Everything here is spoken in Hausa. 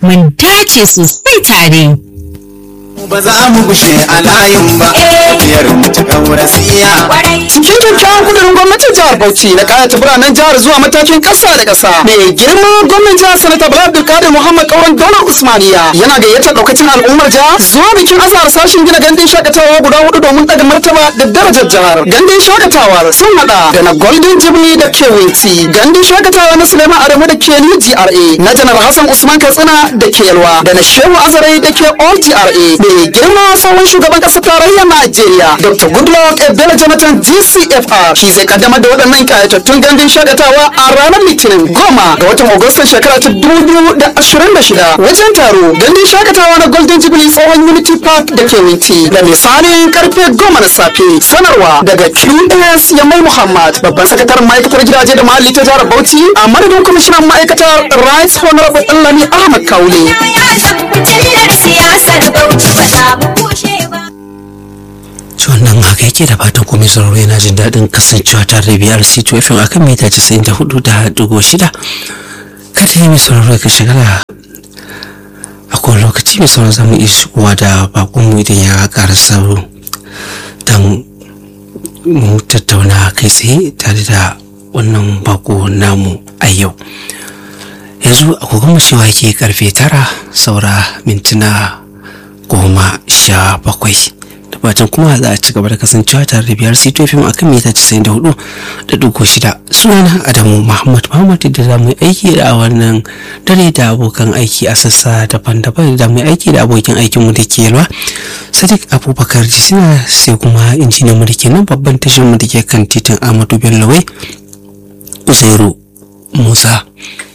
mun dace sosai tare. ba za mu gushe a layin ba biyar mu ta kaurasiya cikin kyakkyawan kudurin gwamnatin jihar bauchi na kayata biranen jihar zuwa matakin kasa da kasa mai girma gwamnan jihar sanata bala abdulkadir muhammad kauran daular usmaniya yana gayyatar daukacin al'ummar jihar zuwa bikin azahar sashen gina gandun shakatawa guda hudu domin daga martaba da darajar jihar gandun shakatawa sun hada da na golden jubilee da ke winti gandun shakatawa na suleiman adamu da ke new gra na janar hassan usman katsina da ke yalwa da na shehu azare da ke all gra mai girma tsohon shugaban kasar tarayyar Najeriya Dr. Goodluck Ebele Jonathan GCFR shi zai kaddamar da waɗannan kayatattun gandun shakatawa a ranar Litinin goma ga watan Agustan shekara ta dubu da ashirin da shida wajen taro gandun shakatawa na Golden Jubilee tsohon Unity Park da ke Winti da misalin karfe goma na safe sanarwa daga QS Yamai Muhammad babban sakataren ma'aikatar gidaje da muhalli ta jihar Bauchi a madadin kwamishinan ma'aikatar Rights Honorable Ɗanlami Ahmad Kaule. siyasar bauchi ba za mu kushe ba. wannan haka yake da fatan komai sauraro yana jin daɗin kasancewa tare da biyar c2 fm akan mita 94 da dugo shida kada yi mai sauraro ka shigala a kowane lokaci mai sauraro zamu iya shigowa da bakonmu idan ya ƙara sauro don mu tattauna kai tsaye tare da wannan bako namu a yau yanzu agogon cewa ke karfe tara saura mintuna goma sha bakwai da fatan kuma za a ci gaba da kasancewa tare da biyar sito fim akan mita casa'in da hudu da dugu shida sunana adamu muhammad muhammad da za mu yi aiki da wannan dare da abokan aiki a sassa daban-daban da mu yi aiki da abokin aikinmu da ke yalwa sadiq abubakar jisina sai kuma injiniyan mu da ke nan babban tashar mu da ke kan titin ahmadu bello wai uzairu musa